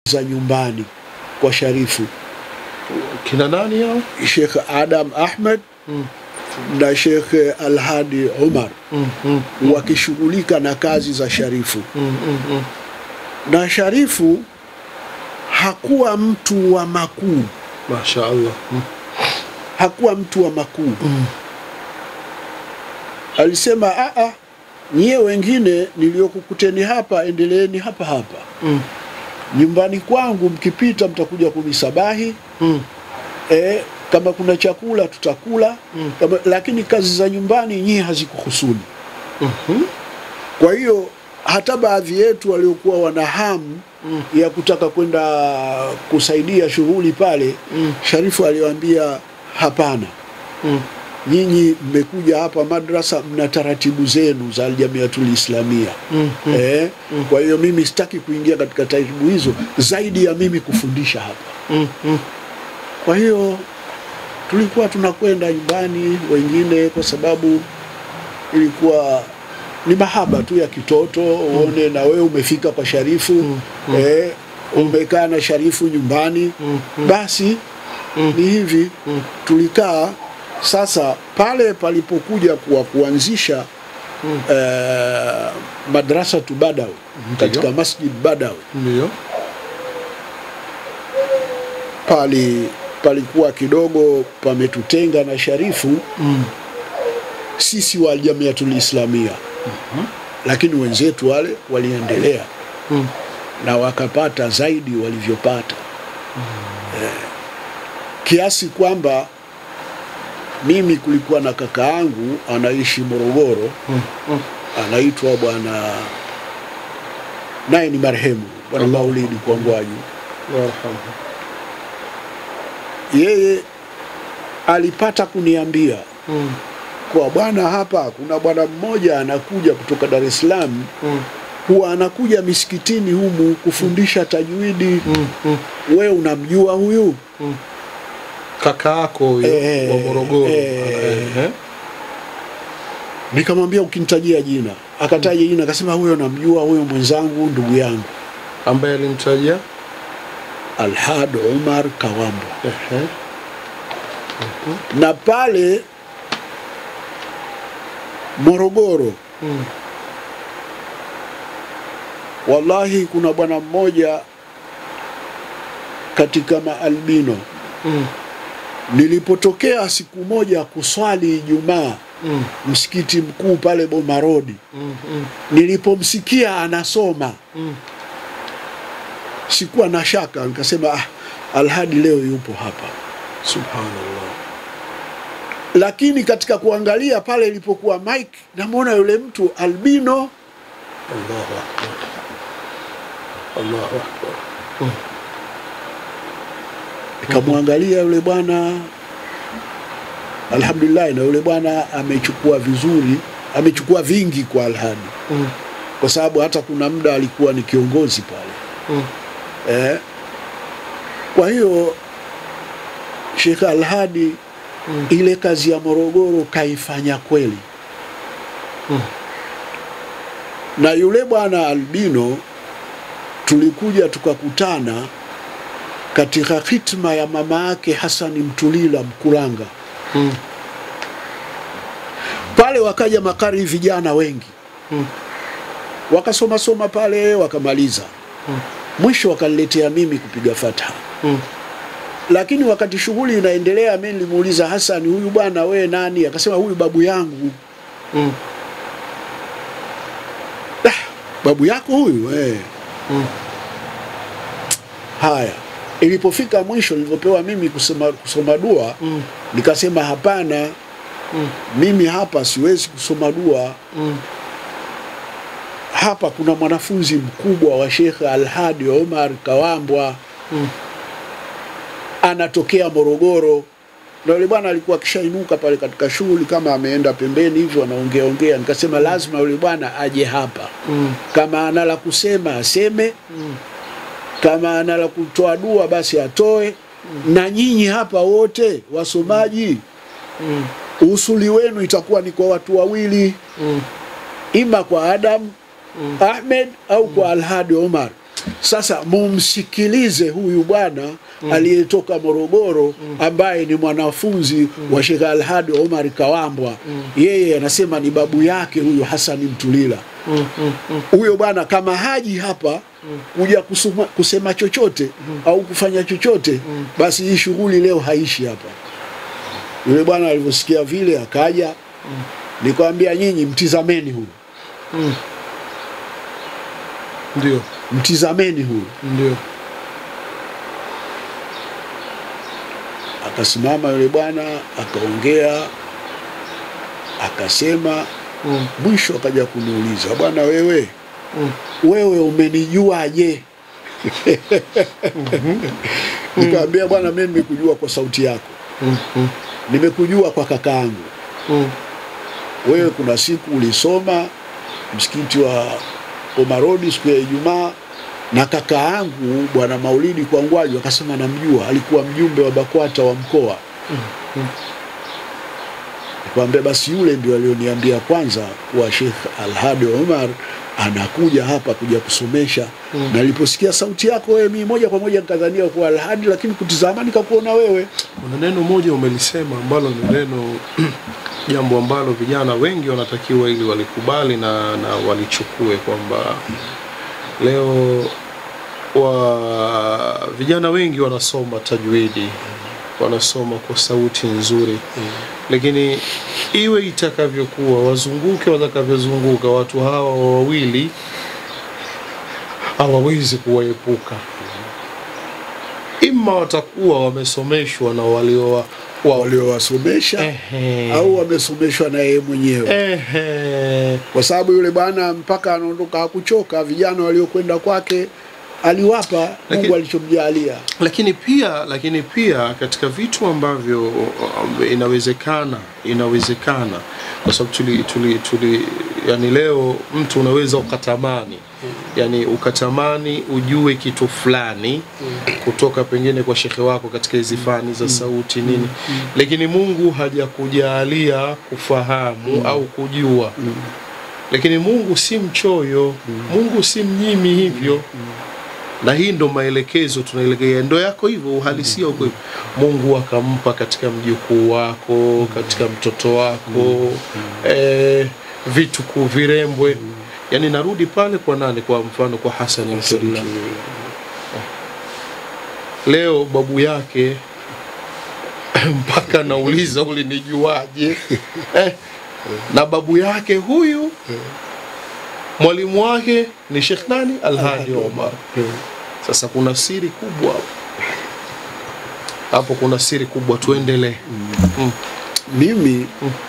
za nyumbani kwa Sharifu, kina nani hao? Sheikh Adam Ahmed Mm. na Sheikh Alhadi Umar Mm, mm, mm, wakishughulika na kazi za Sharifu. mm, mm, mm. Na Sharifu hakuwa mtu wa makuu, Masha Allah. Mm, hakuwa mtu wa makuu. mm, Alisema a nyie wengine niliokukuteni hapa, endeleeni hapa hapa mm, nyumbani kwangu, mkipita mtakuja kunisabahi mm, e, kama kuna chakula tutakula Mm. kama, lakini kazi za nyumbani nyie hazikuhusuni. mhm, Kwa hiyo hata baadhi yetu waliokuwa wana hamu Mm. ya kutaka kwenda kusaidia shughuli pale, Mm. Sharifu aliwaambia hapana, mm, nyinyi mmekuja hapa madrasa, mna taratibu zenu za Aljamiatul Islamia mm, mm. eh, kwa hiyo mimi sitaki kuingia katika taratibu hizo zaidi ya mimi kufundisha hapa. Mm, mm, Kwa hiyo tulikuwa tunakwenda nyumbani wengine, kwa sababu ilikuwa ni mahaba tu ya kitoto, uone na wewe umefika kwa Sharifu Mm, mm. eh, umekaa na Sharifu nyumbani Mm, mm. basi Mm. ni hivi Mm. tulikaa. Sasa pale palipokuja kuwa kuanzisha Mm. eh, madrasa tu Badawi katika Masjid Badawi Ndio. pali palikuwa kidogo pametutenga na Sharifu Mm, sisi wa Aljamiatul Islamia, lakini wenzetu wale waliendelea mm, na wakapata zaidi walivyopata eh, kiasi kwamba mimi kulikuwa na kaka yangu anaishi Morogoro, mm, mm. anaitwa bwana naye ni marehemu bwana Allah. Maulidi Kwangwaju. Warhamhu. Yeye alipata kuniambia Mm, kwa bwana, hapa kuna bwana mmoja anakuja kutoka Dar es Salaam, mm, huwa anakuja misikitini humu kufundisha tajwidi. mm, mm, We unamjua huyu? mm. Kaka yako huyo Eh, wa Morogoro. eh. Eh, Nikamwambia ukinitajia jina, akataja jina, akasema huyo namjua, huyo mwenzangu, ndugu yangu ambaye alimtajia Alhad Umar Kawambo. Ehe. Na pale Morogoro, Mm, wallahi, kuna bwana mmoja katika maalbino mm, Nilipotokea siku moja kuswali Ijumaa mm, msikiti mkuu pale Bomarodi, mm, mm, nilipomsikia anasoma mm. sikuwa na shaka, nikasema ah, Alhadi leo yupo hapa. Subhanallah. Lakini katika kuangalia pale ilipokuwa mike, namwona yule mtu albino, Allahu akbar. Allahu akbar. nikamwangalia yule bwana, alhamdulillah, na yule bwana amechukua vizuri, amechukua vingi kwa Alhadi, Mm, kwa sababu hata kuna muda alikuwa ni kiongozi pale. mm, Eh, kwa hiyo Sheikh Alhadi Mm. ile kazi ya Morogoro kaifanya kweli, mm. na yule bwana albino tulikuja tukakutana katika hitma ya mama yake Hasani Mtulila Mkuranga. Mm, Pale wakaja makari vijana wengi mm, wakasoma soma pale wakamaliza, Mm. mwisho wakaniletea mimi kupiga fatha. mm, lakini wakati shughuli inaendelea, mimi nilimuuliza Hassan, huyu bwana we nani? Akasema huyu babu yangu. mm, Ah, babu yako huyu eh. mm. Haya, ilipofika mwisho, nilivyopewa mimi kusoma, kusoma dua Mm. nikasema hapana, Mm. mimi hapa siwezi kusoma dua. Mm. Hapa kuna mwanafunzi mkubwa wa Sheikh Alhadi Omar Kawambwa Mm. anatokea Morogoro, na yule bwana alikuwa akishainuka pale katika shughuli kama ameenda pembeni hivyo anaongea ongea. Nikasema lazima yule bwana aje hapa, Mm. kama ana la kusema aseme, Mm. kama ana la kutoa dua basi atoe. Na nyinyi hapa wote wasomaji, Mm. usuli wenu itakuwa ni kwa watu wawili, Mm. ima kwa Adam Mm. Ahmed au kwa Alhadi Omar. Sasa mumsikilize huyu bwana aliyetoka Morogoro ambaye ni mwanafunzi wa Sheikh Alhadi Omar Kawambwa. Yeye anasema ni babu yake huyu Hasani Mtulila. Mm, mm, mm. Huyo bwana kama haji hapa kuja kusuma, kusema chochote au kufanya chochote, basi hii shughuli leo haishi hapa. Yule bwana alivyosikia vile akaja, nikamwambia nyinyi mtizameni huyu, Mm. Ndio, mtizameni huyu. ndio. Akasimama yule bwana akaongea, akasema, Mm, mwisho akaja kuniuliza, bwana wewe mm. wewe umenijuaje? Nikamwambia bwana, mimi nimekujua kwa sauti yako, Mm, mm, nimekujua kwa kakaangu. mm. Wewe kuna siku ulisoma msikiti wa Omarodi siku ya Ijumaa na kaka yangu bwana Maulidi Kwangwaju akasema namjua, alikuwa mjumbe wa BAKWATA wa mkoa. Nikamwambia basi yule ndio alioniambia kwanza kuwa Sheikh Alhadi Omar anakuja hapa kuja kusomesha Mm. na niliposikia sauti yako wewe, mimi moja kwa moja nikadhania kuwa Alhadi, lakini kutizama nikakuona wewe. Kuna neno moja umelisema ambalo ni neno jambo ambalo vijana wengi wanatakiwa ili walikubali na, na walichukue kwamba leo wa vijana wengi wanasoma tajwidi wanasoma kwa sauti nzuri lakini iwe itakavyokuwa wazunguke watakavyozunguka watu hawa wawili hawawezi kuwaepuka ima watakuwa wamesomeshwa na walio wa, Waliowasomesha Ehe. au wamesomeshwa na yeye mwenyewe Ehe. kwa sababu yule bwana mpaka anaondoka hakuchoka. Vijana waliokwenda kwake aliwapa Lakini- Mungu alichomjalia. lakini pia lakini pia katika vitu ambavyo um, inawezekana inawezekana kwa sababu tuli, tuli, tuli yani leo mtu unaweza ukatamani yani ukatamani ujue kitu fulani kutoka pengine kwa shekhe wako katika hizi fani za sauti nini lakini Mungu hajakujalia kufahamu au kujua lakini Mungu si mchoyo Mungu si mnyimi hivyo na hii ndo maelekezo tunaelekea, ndo yako hivyo, uhalisia uko hivyo. Mungu akampa katika mjukuu wako, katika mtoto wako eh, vitu kuvirembwe. Yani narudi pale kwa nani? Kwa mfano kwa Hasani Mtulila, leo babu yake mpaka nauliza ulinijuaje? eh, na babu yake huyu mwalimu wake ni Sheikh nani? Alhadi Omar. Sasa kuna siri kubwa hapo. hapo, kuna siri kubwa, tuendelee. Mm. Mimi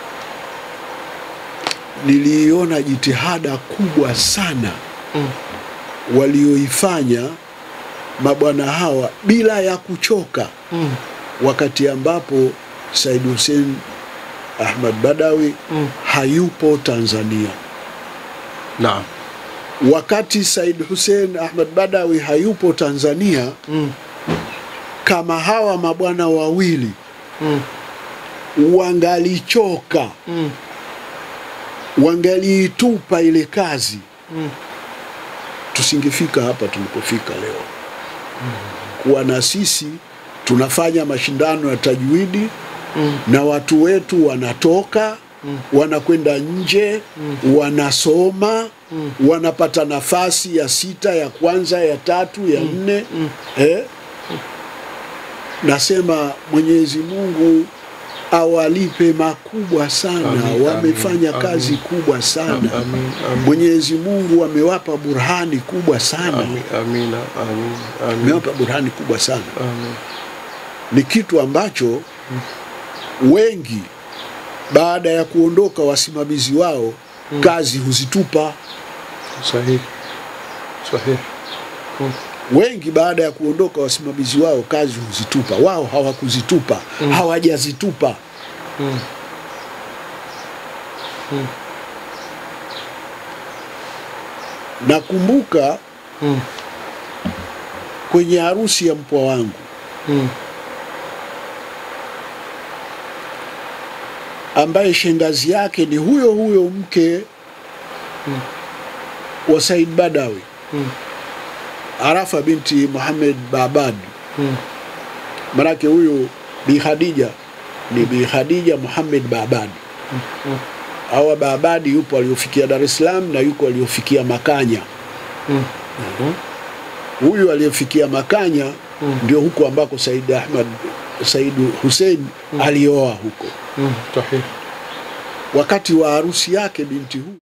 niliona jitihada kubwa sana Mm. walioifanya mabwana hawa bila ya kuchoka, Mm. wakati ambapo Said Hussein Ahmad Badawi Mm. hayupo Tanzania. Naam. Wakati Said Hussein Ahmad Badawi hayupo Tanzania, Mm. kama hawa mabwana wawili Mm. wangalichoka, Mm. wangaliitupa ile kazi, Mm. tusingefika hapa tulipofika leo. Kuwa na sisi tunafanya mashindano ya tajwidi Mm. na watu wetu wanatoka wanakwenda nje wanasoma wanapata nafasi ya sita ya kwanza ya tatu ya nne eh? Nasema Mwenyezi Mungu awalipe makubwa sana, Amin, wamefanya amin, kazi amin. kubwa sana. Amin, amin. Mwenyezi Mungu amewapa burhani kubwa sana, Amin, amina, amin, amin, amewapa burhani kubwa sana. amin. Ni kitu ambacho wengi baada ya kuondoka wasimamizi wao kazi huzitupa. Sahihi, sahihi. Mm. Wengi baada ya kuondoka wasimamizi wao kazi huzitupa, wao hawakuzitupa, hawajazitupa. Mm. Nakumbuka Mm. kwenye harusi ya mpwa wangu Mm. ambaye shangazi yake ni huyo huyo mke Mm. wa Said Badawi. Mm. Arafa binti Muhammad Babad. Mm. Manake huyu Bi Khadija ni Bi Khadija Muhammad Babad. Mm. Hawa Babadi yupo aliofikia Dar es Salaam na yuko aliofikia Makanya. Mm. Mm. Huyu aliyefikia Makanya Mm. ndio huko ambako Said Ahmad Said Hussein alioa huko. Mm. Sahihi. Wakati wa harusi yake binti huyu